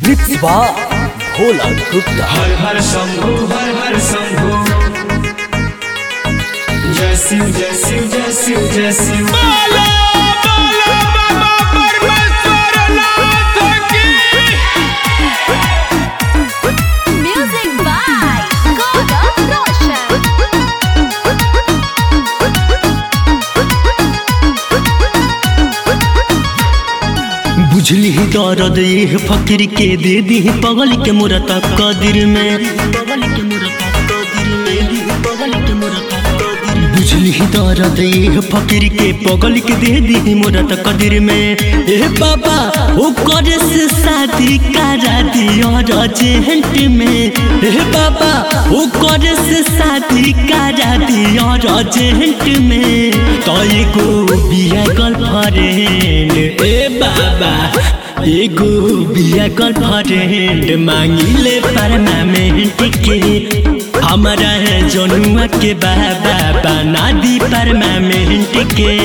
मिक्सवा भोला गुप्ता हर हर शंभु हर हर शंभु जय शिव जय शिव जय शिव जय Shiv Music by Gaurav Roshan. बुझली ही दर्द ये फकीर के दे दी पगल के मुरत कदिर में बुझली ही दर्द ये फकीर के पगल के दे दी मुरत कदिर में ए बाबा ओ करे से शादी करा दियो रजेंट में ए बाबा ओ करे से शादी करा दियो रजेंट में तो एगो बिया गर्लफ्रेंड ए बाबा एगो बिया गर्लफ्रेंड मांगिले परमानेंट के हमारा है जनुआ के बाबा बना दी परमानेंट के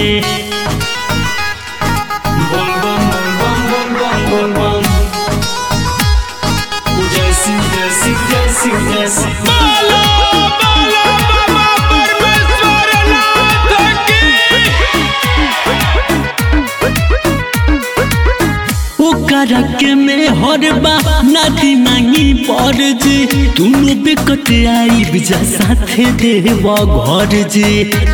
बम बम बम बम बम बम बम बम जय शिव जय शिव जय शिव जय शिव ओकरा के में हरबा नाती मांगी पर जी दुनु बेकत आई बिजा साथे देव घर जी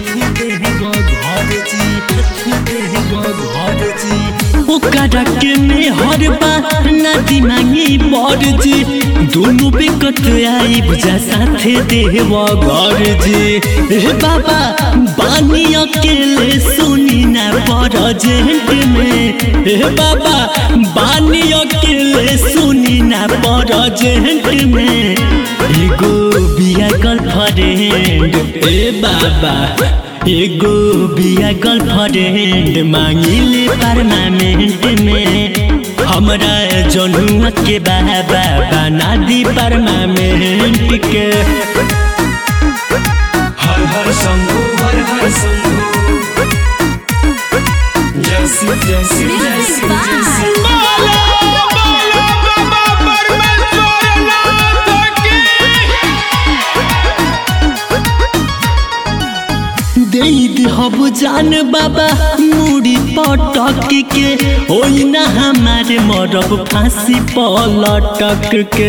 ओकरा के में हरबा नाती मांगी पर जी दुनु बेकत आई बिजा साथे देव घर जी ए बाबा बानी अकेले सुनी ना परजेंट में ए बाबा बानी अकेले सुनी ना परजेंट में एगो बिया गर्लफ्रेंड ए बाबा एगो बिया गर्लफ्रेंड मांगिले परमानेंट में हमरा जनुआ के बाबा बना दी परमानेंट के हर हर शंभु हर हर शंभु जय शिव जय शिव जय Music शिव जय by शिव दे हब जान बाबा मुड़ी पटक के ओई ना हमारे मरब फांसी पलटक के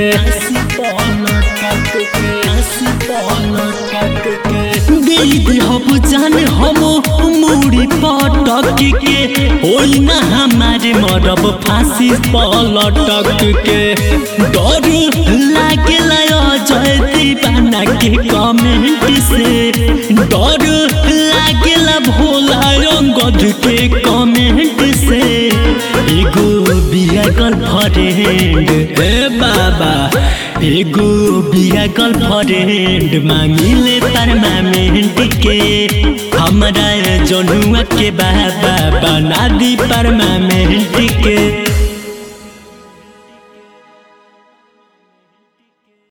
दे हब जान हम मुड़ी पटक के ओई ना हमारे मरब फांसी पलटक के डर लागेला अजय दीवाना के कमेंट से डर लागेला भोला रंगद के कमेंट से एगो बिया गर्लफ्रेंड ए बाबा एगो बिया गर्लफ्रेंड मांगिले परमानेंट के हमरा जनुआ के बाबा बना दी परमानेंट के